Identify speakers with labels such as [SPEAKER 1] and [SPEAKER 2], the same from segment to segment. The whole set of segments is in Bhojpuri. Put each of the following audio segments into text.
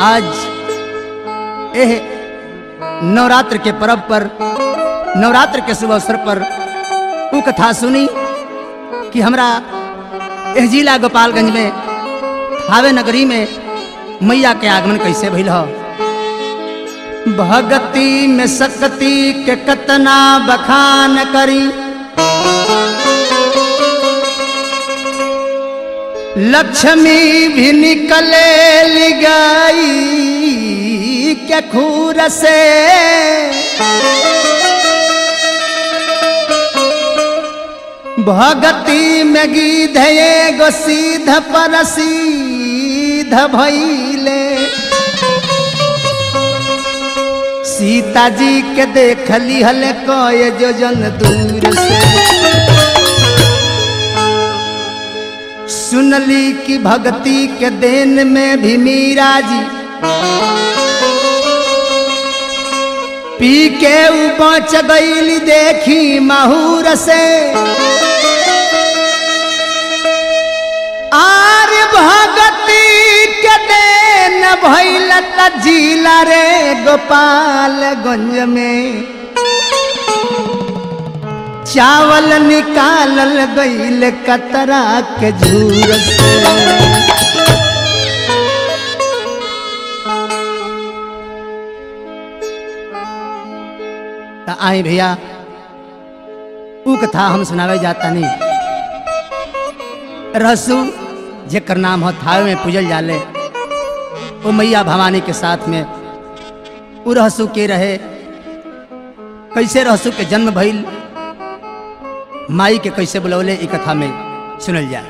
[SPEAKER 1] आज एह नवरात्र के पर्व पर नवरात्र के शुभ अवसर पर उ कथा सुनी कि हमरा एह जिला गोपालगंज में हावे नगरी में मैया के आगमन कैसे भइल ह भगती में शक्ति के कतना बखान करी लक्ष्मी भी निकले गई के खूर से भगती में गीध एगो सीध पर सीध भैले सीता जी के देख लिहल कय जोजन दूर से सुनली कि भक्ति के देन में भी मीरा जी पी के ऊ बच गईली देखी महूर से आर भगती के देन भैल त जिला रे गोपालगंज में चावल निकालल गईल कतरा के झूर से त आई भैया ऊ कथा हम सुनावे जाता नहीं रहसु जेकर नाम हो थावे में पूजल जाले वो मैया भवानी के साथ में ऊ रहसु के रहे कैसे रहसु के जन्म भइल माई के कैसे बुलौले ई कथा में सुनल जाए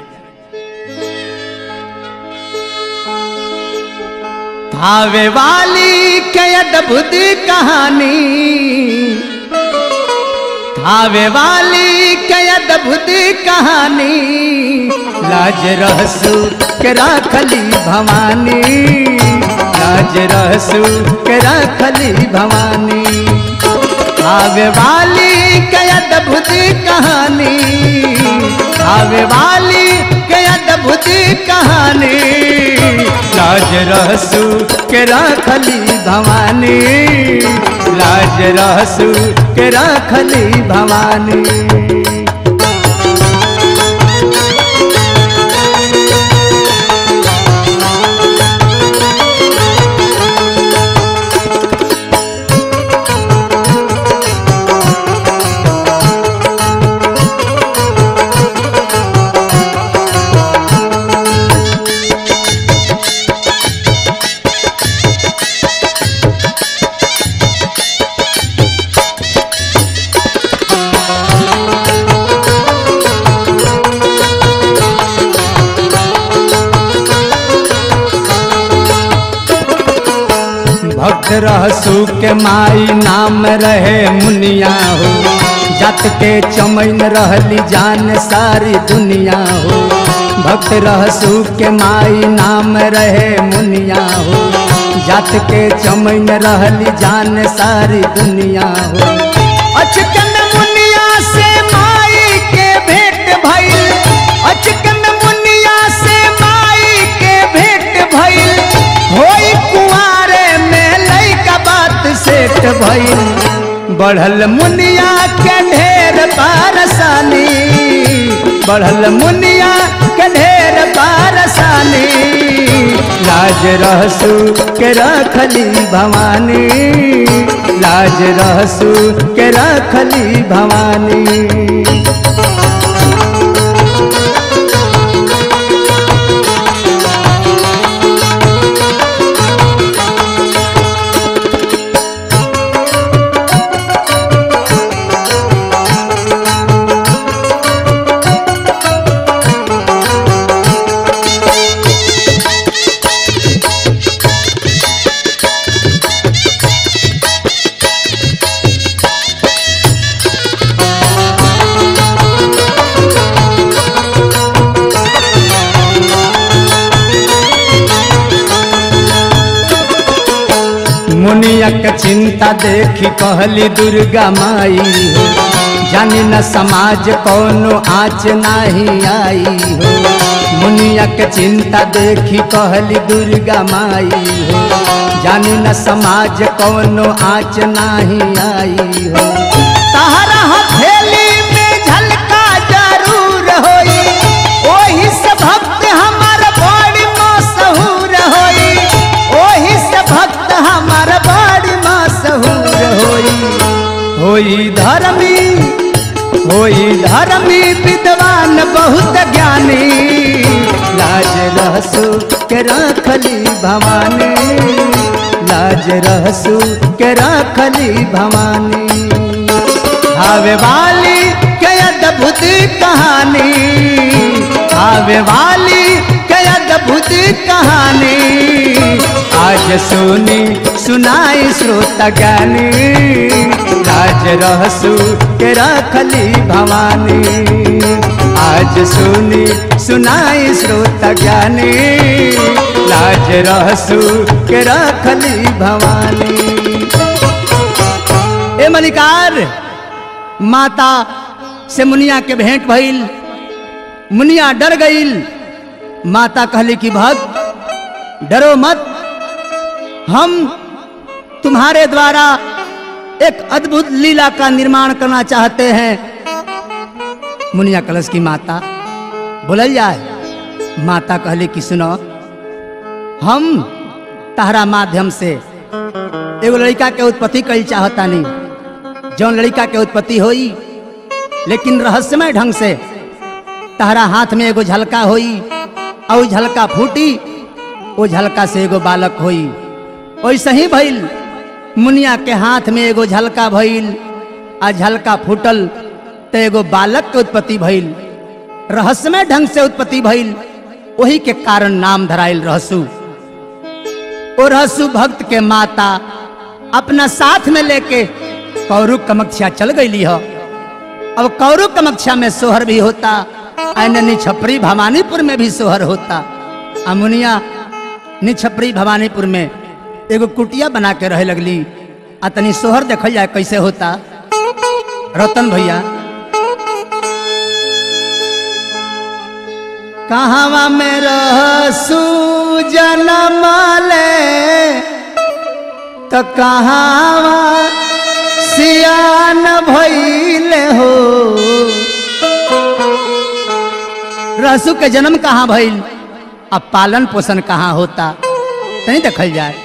[SPEAKER 1] थावे वाली के अद्भुत कहानी थावे वाली के अद्भुत कहानी लाज रहसु के राखली भवानी लाज रहसु के राखली भवानी आवे वाली के अद्भुत कहानी आवे वाली के अद्भुत कहानी लाज रहसु के राखली भवानी लाज रहसु के राखली भवानी भक्त रहसु के माई नाम रहे मुनिया हो जत के चमैन रहली जान सारी दुनिया हो भक्त रहसु के माई नाम रहे मुनिया हो जत के चमैन रहली जान सारी दुनिया हो अचकन मुनिया से माई के भेंट भइल अचकन मुनिया से माई के भेंट भइल होई कुआरे में लइका बात सेट भइल बढ़ल मुनिया के ढेर पारसानी बढ़ल मुनिया के ढेर पारसानी लाज रहसु के रखली भवानी लाज रहसु के रखली भवानी मुनिया के चिंता देखी कहली दुर्गा माई हो जानी न समाज कौनो आँच नहीं आई हो मुनिया के चिंता देखी कहली दुर्गा माई हो जानी न समाज कौनो आँच नहीं आई हो तहरा हथेली में झलका जरूर होई ओही से भक्त हमार बड़ी मशहूर होई ओही से भक्त हमार बड़ी मशहूर होई होई धर्मी होई धर्मी विद्वान बहुत ज्ञानी लाज रहसु के रखली भवानी लाज रहसु के रखली भवानी आवे वाली के अद्भुत कहानी आवे वाली के अद्भुत कहानी आज सुनी सुनाई श्रोता ज्ञानी राज रहसु के रखली भवानी आज सुनी सुनाई श्रोता ज्ञानी लाज रहसु के रखली भवानी ए मलिकार माता से मुनिया के भेंट भइल मुनिया डर गईल माता कहली कि भक्त डरो मत हम तुम्हारे द्वारा एक अद्भुत लीला का निर्माण करना चाहते हैं मुनिया कलश की माता बोलल जाए माता कहली कि सुनो हम तहरा माध्यम से एगो लड़का के उत्पत्ति कल चाहतानी जौन लड़का के उत्पत्ति होई लेकिन रहस्यमय ढंग से तहरा हाथ में एगो झलका होई और झलका फूटी वो झलका से एगो बालक होई वैसे ही भइल मुनिया के हाथ में एगो झलका भइल आ झलका फूटल तो एगो बालक के उत्पत्ति भइल रहस्यमय ढंग से उत्पत्ति भइल वही के कारण नाम धराइल रहसु ओ रहसु भक्त के माता अपना साथ में लेके कौरु कमक्षा चल गई हो अब कौरु कमक्षा में सोहर भी होता ऐन छपरी भवानीपुर में भी सोहर होता अमुनिया निछपरी भवानीपुर में एगो कुटिया बना के रहे लगली आ तनी सोहर देखल जाए कैसे होता रतन भैया कहवा में रहसू जनम ले तो कहावा सियान भइले हो रसू के जन्म कहाँ भइल अब पालन पोषण कहाँ होता नहीं देखल जाए